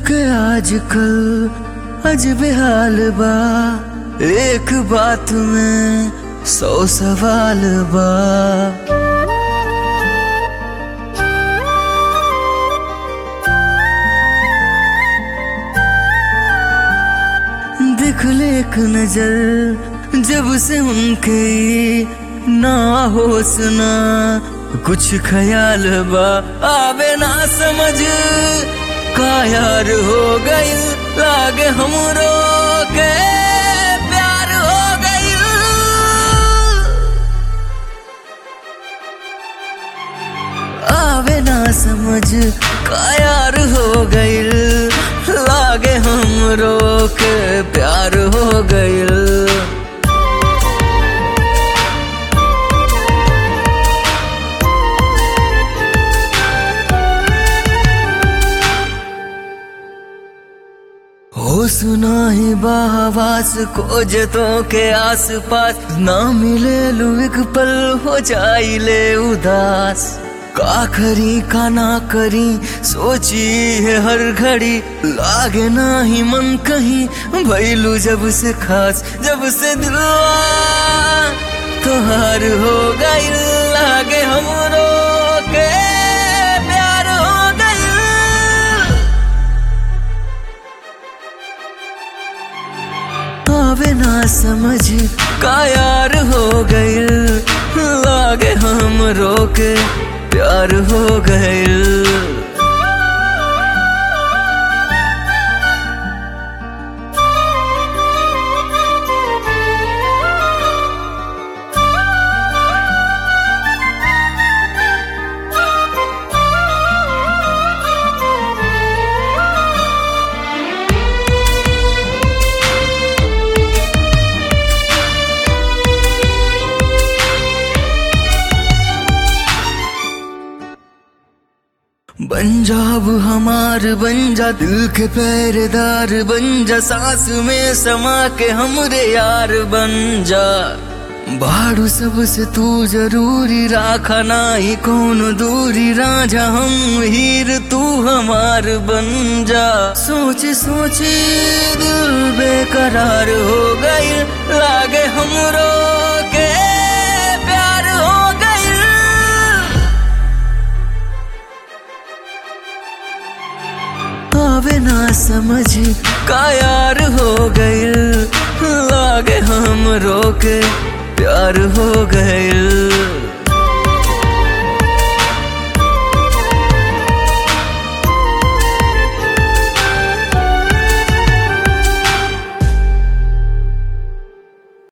के आजकल अजबे हाल बा एक बात में सौ सवाल बा देख ले एक नजर जब से उनके ना होश ना कुछ ख्याल बा आवे ना समझ का यार हो गई लागे हमरो के प्यार हो गई आवे ना समझ का यार हो गई लागे हमरो के प्यार हो गई हो सुना ही बाहवास खोजतों के आस पास ना मिले लू एक पल हो जाइले उदास का करी का ना करी सोची है हर घड़ी लागे ना ही मन कहीं भैलू जब से खास जब से दिलवा तोहार हो गई लागे हमरो के प्यार हो गई आवे ना समझ का यार हो गई लागे हम रोके प्यार हो गई पंजाब हमार बन जा दिल के पहरेदार बन जा सांस में समा के हमरे यार बन जा बाड़ू सबसे तू जरूरी राखा ना ही कौन दूरी राजा हम हीर तू हमार बन जा सोच सोची दिल बेकरार हो गई लागे हमरो के प्यार हो गई आवे ना समझ का यार हो गई लागे हम रोके प्यार हो गए